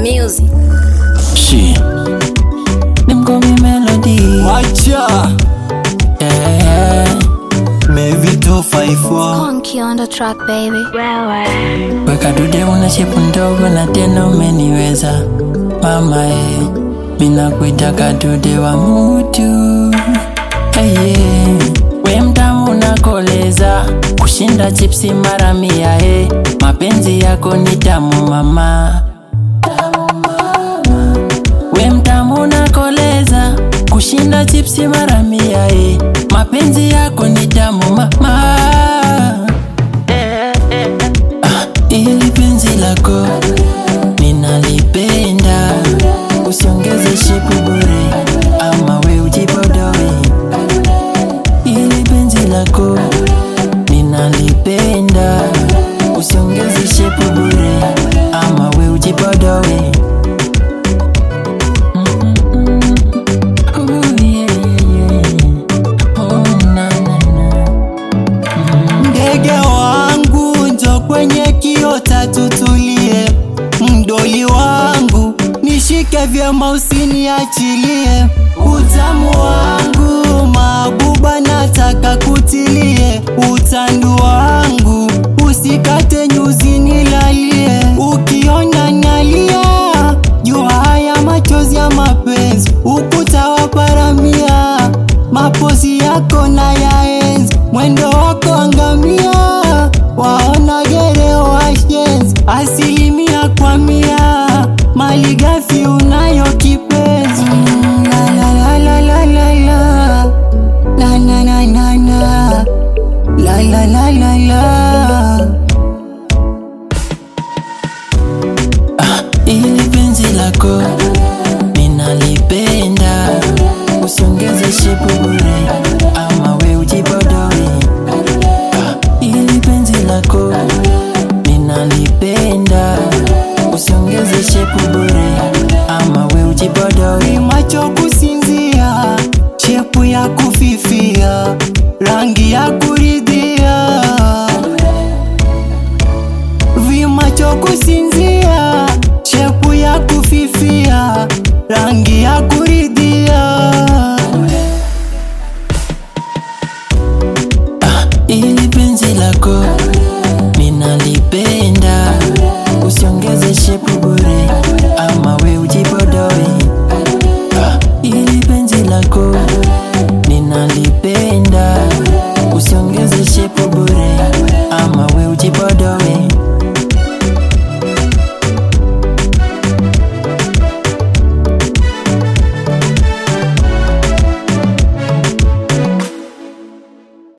music. She. Them call me Melody. Wacha Yeah. Maybe 254 Conky on the track, baby. Weka dude una shepu ndogo na tena umeniweza mama eh. Mina kuita kadude wa mutu hey, yeah. We mtamu unakoleza kushinda chipsi mara mia eh. Mapenzi yako ni tamu mama We mtamu unakoleza kushinda chipsi mara mia eh. Mapenzi yako ni tamu mama Ah, ili penzi lako ninalipenda, usiongeze shipu bure, ama we ujipodoe. Ili penzi lako ninalipenda, usiongeze shipu bure, ama we ujipodoe. Ooh, yeah, yeah, yeah. Oh, na, na, na. Ndege wangu njo kwenye kiota tutulie, mdoli wangu nishike vyema usiniachilie, utamu wangu mabuba nataka kutilie, utandu wangu usikate nyuzi nilalie, ukiona nalia jua haya machozi ya mapenzi, ukuta wa paramia mapozi yako na yaenzi, mwendo wako angamia, waona gere washenzi, asilimia kwa mia, mali ghafi una